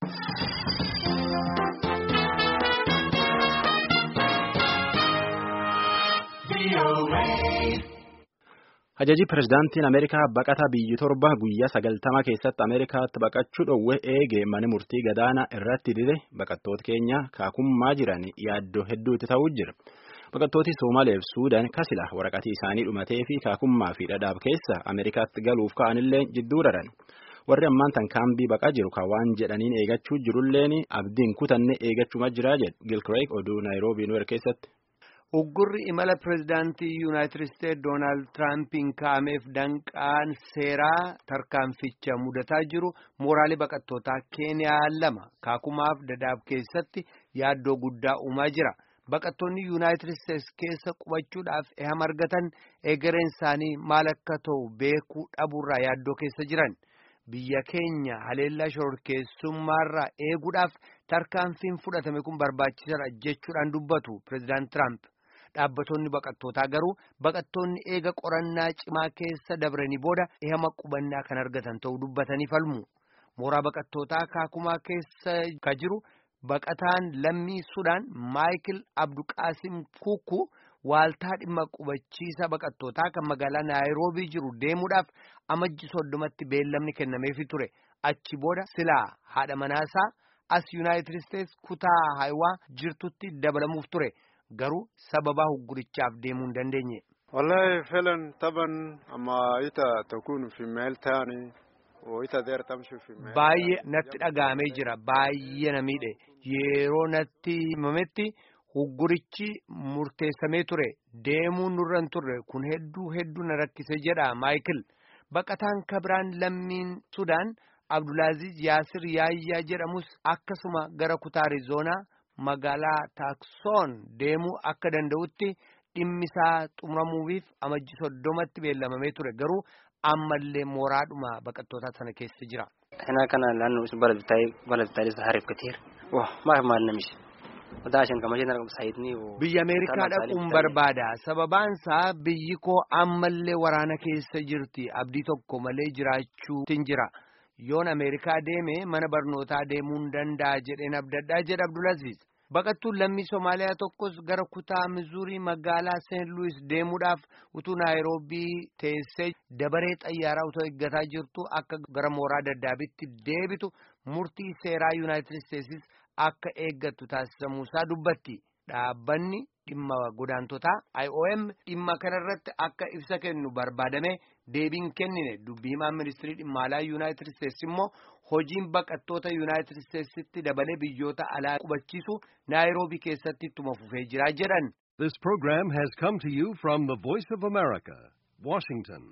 Ajajii pirezidaantiin Ameerikaa baqataa biyyi torba guyyaa sagaltama keessatti Ameerikaatti baqachuu dhowwe eegee mana murtii gadaanaa irratti dide baqattoota keenya kaakummaa jiran yaaddoo hedduutti ta'uu jira. Baqattooti Soomaaliyaa fi Suudaan kasila waraqatii isaanii dhumatee fi kaakummaa fi dhadhaab keessa Ameerikaatti galuuf ka'anillee jidduu raran. Warri ammaan tan kaambii baqaa jiru kan waan jedhaniin eegachuu jirulleen abdiin kutanne eegachuma jiraa jedhu Gilkireek oduu Naayiroobii Nuwer keessatti. Uggurri imala pirezidaantii Yuunaayitid Isteetsi Doonaald Tiraampiin kaa'ameef danqaan seeraa tarkaanficha mudataa jiru mooraalee baqattootaa Keeniyaa lama kaakumaaf dadaab keessatti yaaddoo guddaa uumaa jira. Baqattoonni Yuunaayitid Isteetsi keessa qubachuudhaaf ehama argatan egereen isaanii maal akka ta'u beekuu dhabuurraa yaaddoo keessa jiran. Biyya keenya haleellaa shororkeessummaarraa eeguudhaaf tarkaanfiin fudhatame kun barbaachisaadha jechuudhaan dubbatu pirezidaant Tiraamp. Dhaabbattoonni baqattootaa garuu baqattoonni eega qorannaa cimaa keessa dabranii booda ehama qubannaa kan argatan ta'uu dubbatanii falmu. Mooraa baqattootaa kaakumaa keessa ka jiru baqataan lammii Sudaan Maayikil Abduqaasim Kuukuu waaltaa dhimma qubachiisa baqattootaa kan magaalaa Naayiroobii jiru deemuudhaaf amajji soddomatti beellamni kennameefii ture. Achi booda silaa haadha manaasaa as Yuunaayitid Isteetsi kutaa Hayiwaa jirtutti dabalamuuf ture. Garuu sababaa huggurichaaf deemuu hin dandeenye. Wallahi felan taban amma ita takun fi meel taani ita deer tamshu fi meel. Baay'ee natti dhaga'amee jira. Baay'ee na miidhe. Yeroo natti himametti huggurichi murteessamee ture. Deemuu nurra hin turre kun hedduu hedduu na rakkise jedha Maayikil. Baqataan kabiraan lammiin Sudaan Abdulaaziz Yaasir Yaayyaa jedhamus akkasuma gara kutaa Arizoonaa. magaalaa taaksoon deemuu akka danda'utti dhimmisaa xumuramuufiif amajji soddomatti beellamamee ture garuu ammallee mooraadhuma baqattootaa sana keessa jira. Kana kana laannu isin baladitaanis hariif katiir. Wah maaf maal namichi. Wadaashan kamashee na saayitni. Biyya Ameerikaa dhaquun barbaada. Sababaansaa biyyi koo ammallee waraana keessa jirti. Abdii tokko malee jiraachuu jira. yoon Ameerikaa deeme mana barnootaa deemuun danda'a jedheen abdadhaa jedha Abdulaziz. Baqattuun lammii Somaaliyaa tokkos gara kutaa Mizuurii magaalaa Seent Luwis deemuudhaaf utuu Naayiroobii teessee dabaree xayyaaraa utoo eeggataa jirtu akka gara mooraa daddaabitti deebitu murtii seeraa Yuunaayitid Isteetsis akka eeggattu taasisamuusaa dubbatti. Dhaabbanni dhimma godaantotaa IOM dhimma kanarratti akka ibsa kennu barbaadame deebiin kennine dubbii himaan ministirii dhimma alaa Yuunaayitid Isteetsi immoo hojiin baqattoota Yuunaayitid Isteetsitti dabalee biyyoota alaa qubachiisu Naayiroobii keessatti ittuma fufee jira jedhan. This program has come to you from the Voice of America, Washington.